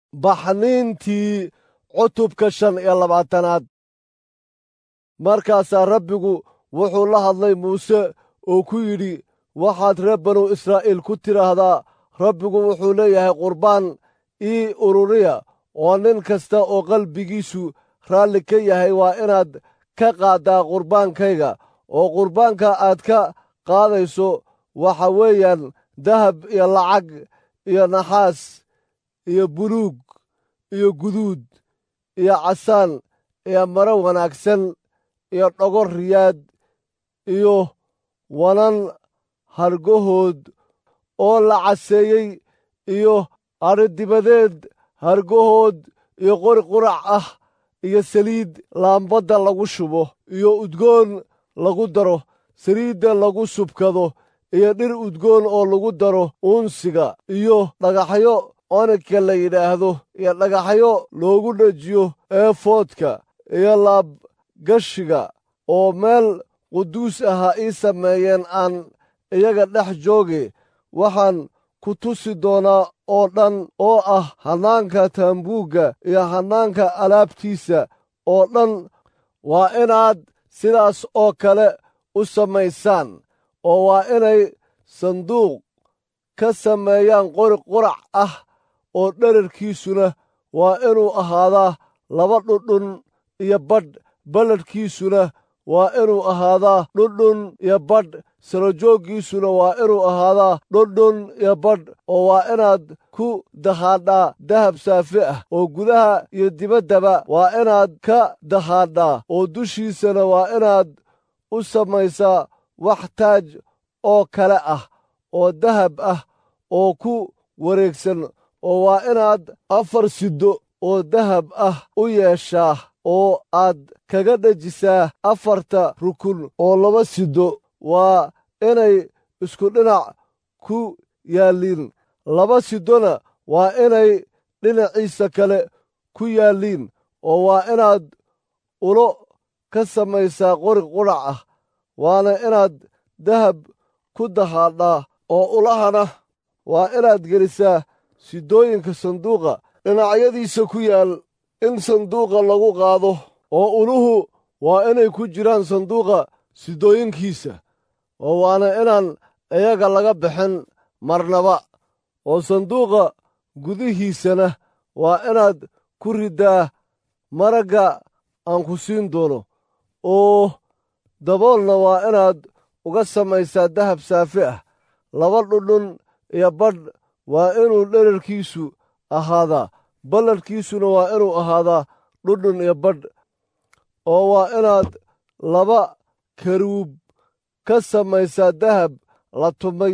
baxniintii cutubka shan iyo labaatanaad markaasaa rabbigu wuxuu la hadlay muuse oo ku yidhi waxaad reer banu israa'iil ku tidhaahdaa rabbigu wuxuu leeyahay qurbaan ii ururiya oo nin kasta oo qalbigiisu raalli ka yahay waa inaad ka qaaddaa qurbaankayga oo qurbaanka aad ka qaadayso waxa weeyaan dahab iyo lacag iyo naxaas iyo buluug iyo guduud iyo casaan iyo maro wanaagsan iyo dhogor riyaad iyo wanan hargahood oo la caseeyey iyo adhidibadeed hargahood iyo qori qurac ah iyo saliid laambadda lagu shubo iyo udgoon lagu daro saliidda lagu subkado iyo dhir udgoon oo lagu daro uunsiga iyo dhagaxyo onika la yidhaahdo iyo dhagaxyo loogu dhajiyo eefoodka iyo laabgashiga oo meel quduus aha ii sameeyeen aan iyaga dhex jooge waxaan ku tusi doonaa oo dhan oo ah hannaanka taambuugga iyo hannaanka alaabtiisa oo dhan waa inaad sidaas oo kale u samaysaan oo waa inay sanduuq ka sameeyaan qori qurac ah oo dherarkiisuna waa inuu ahaadaa laba dhudhun iyo badh balladhkiisuna waa inuu ahaadaa dhudhun iyo badh sarajooggiisuna waa inuu ahaadaa dhudhun iyo badh oo waa inaad ku dahaadhaa dahab saafi ah oo gudaha iyo dibaddaba waa inaad ka dahaadhaa oo dushiisana waa inaad u samaysaa wax taaj oo kale ah oo dahab ah oo ku wareegsan oo waa inaad afar siddo oo dahab ah u yeeshaa oo aad kaga dhejisaa afarta rukun oo laba siddo waa inay isku dhinac ku yaalliin laba siddona waa inay dhinaciisa kale ku yaalliin oo waa inaad ulo ka samaysaa qori qudhac ah waana inaad dahab ku dahaadhaa oo ulahana waa inaad gelisaa sidooyinka sanduuqa dhinacyadiisa ku yaal in sanduuqa lagu qaado oo uluhu waa inay ku jiraan sanduuqa sidooyinkiisa oo waana inaan iyaga laga bixin marnaba oo sanduuqa gudihiisana waa inaad ku riddaa maragga aan ku siin doono oo daboolna waa inaad uga samaysaa dahab saafi ah laba dhudhun iyo badh waa inuu dherarkiisu ahaadaa balladhkiisuna waa inuu ahaadaa dhudhun iyo badh oo waa inaad laba karuub ka samaysaa dahab la tumay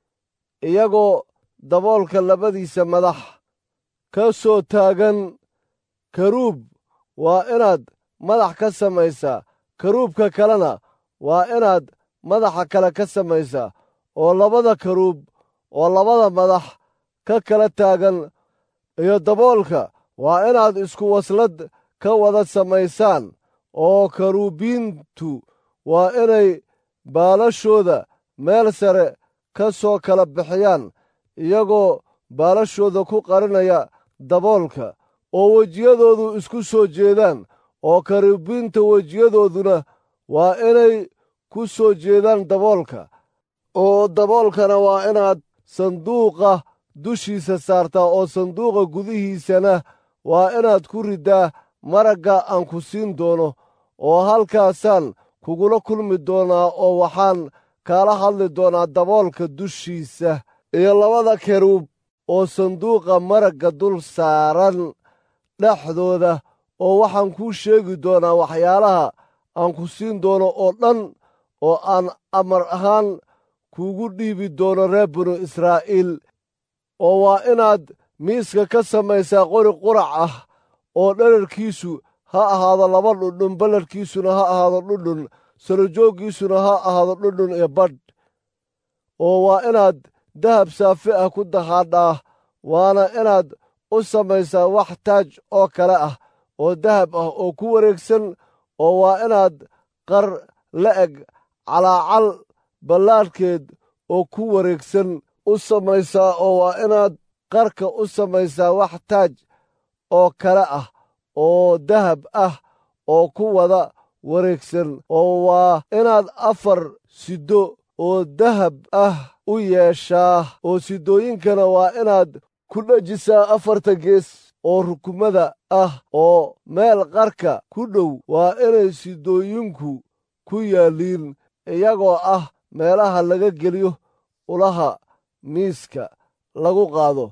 iyagoo daboolka labadiisa madax ka soo taagan karuub waa inaad madax ka samaysaa karuubka kalena waa inaad madaxa kale ka samaysaa oo labada karuub oo labada madax ka kala taagan iyo daboolka waa inaad isku waslad ka wada samaysaan oo karuubiintu waa inay baalashooda meel sare ka soo kala bixiyaan iyagoo baalashooda ku qarinaya daboolka oo wejiyadoodu isku soo jeedaan oo karuubiinta wejiyadooduna waa inay ku soo jeedaan daboolka oo daboolkana waa inaad sanduuqa dushiisa saartaa oo sanduuqa gudihiisana waa inaad ku riddaa maragga aan ku siin doono oo halkaasaan kugula kulmi doonaa oo waxaan kaala hadli doonaa daboolka dushiisa iyo labada keruub oo sanduuqa maragga dul saaran dhexdooda oo waxaan kuu sheegi doonaa waxyaalaha aan ku siin doono oo dhan oo aan amar ahaan kuugu dhiibi doono reer binu israa'iil oo waa inaad miiska ka samaysaa qori qurac ah oo dherarkiisu ha ahaado laba dhudhun balladhkiisuna ha ahaado dhudhun sarajooggiisuna ha ahaado dhudhun iyo badh oo waa inaad dahab saafi ah ku dahaadhaa waana inaad u samaysaa wax taaj oo kale ah oo dahab ah oo ku wareegsan oo waa inaad qar la eg calaacal ballaadhkeed oo ku wareegsan u samaysaa oo waa inaad qarka u samaysaa wax taaj oo kale ah oo dahab ah oo ku wada wareegsan oo waa inaad afar siddo oo dahab ah u yeeshaa oo siddooyinkana waa inaad ku dhajisaa afarta gees oo rukumada ah oo meel qarka ku dhow waa inay siddooyinku ku yaalliin iyagoo ah meelaha laga geliyo ulaha miiska lagu qaado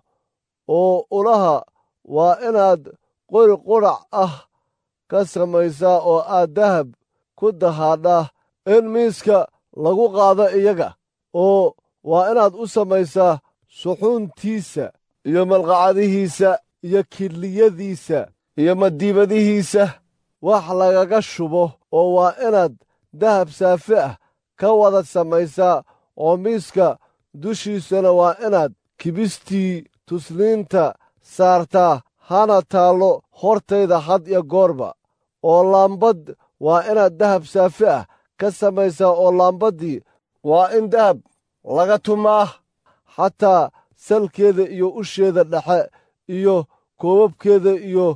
oo ulaha waa inaad qori qudhac ah ka samaysaa oo aad dahab ku dahaadhaa in miiska lagu qaado iyaga oo waa inaad u samaysaa suxuuntiisa iyo malqacadihiisa iyo kidliyadiisa iyo madiibadihiisa wax lagaga shubo oo waa inaad dahab saafi ah ka wada samaysaa oo miiska dushiisana waa inaad kibistii tusniinta saartaa hana taallo hortayda had iyo goorba oo laambad waa inaad dahab saafi ah ka samaysaa oo laambaddii waa in dahab laga tumaa xataa salkeeda iyo usheeda dhexe iyo koobabkeeda iyo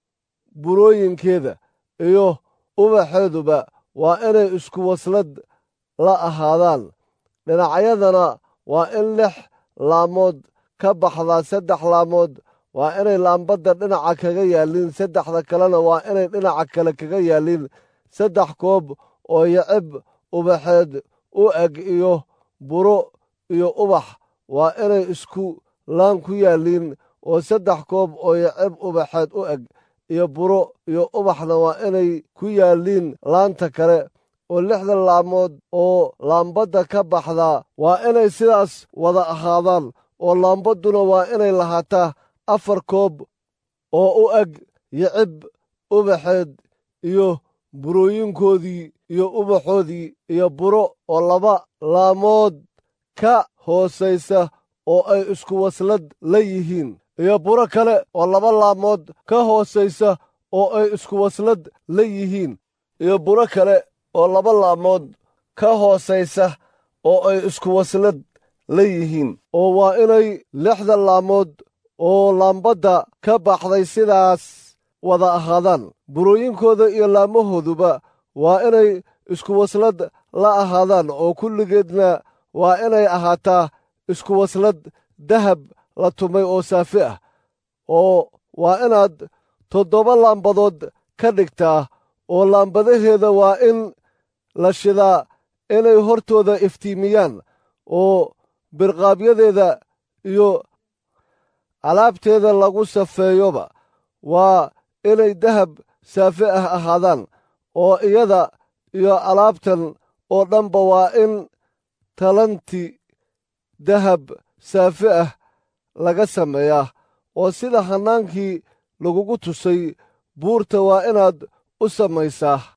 burooyinkeeda iyo ubaxeeduba waa inay isku waslad la ahaadaan dhinacyadana waa in lix laamood ka baxdaa saddex laamood waa inay laambadda dhinaca kaga yaalliin saddexda kalena waa inay dhinaca kale kaga yaalliin saddex koob oo yacib ubaxeed u eg iyo buro iyo ubax waa inay isku laan ku yaalliin oo saddex koob oo yacib ubaxeed u eg iyo buro iyo ubaxna waa inay ku yaalliin laanta kale oo lixda laamood oo laambadda ka baxdaa waa inay sidaas wada ahaadaan oo laambadduna waa inay lahaataa afar koob oo u eg yicib ubaxeed iyo burooyinkoodii iyo ubaxoodii iyo buro oo laba laamood ka hoosaysa oo ay isku waslad la yihiin iyo buro kale oo laba laamood ka hoosaysa oo ay isku waslad la yihiin iyo buro kale oo laba laamood ka hoosaysa oo ay isku waslad la yihiin oo waa inay lixda laamood oo laambadda ka baxday sidaas wada ahaadaan burooyinkooda iyo laamahooduba waa inay isku waslad la ahaadaan oo kulligeedna waa inay ahaataa isku waslad dahab la tumay oo saafi ah oo waa inaad toddoba laambadood ka dhigtaa oo laambadaheeda waa in la shidaa inay hortooda iftiimiyaan oo birqaabyadeeda iyo alaabteeda lagu safeeyoba waa inay dahab saafi ah ahaadaan oo iyada iyo alaabtan oo dhanba waa in talanti dahab saafi ah laga sameeyaa oo sida hannaankii lagugu tusay buurta waa inaad u samaysaa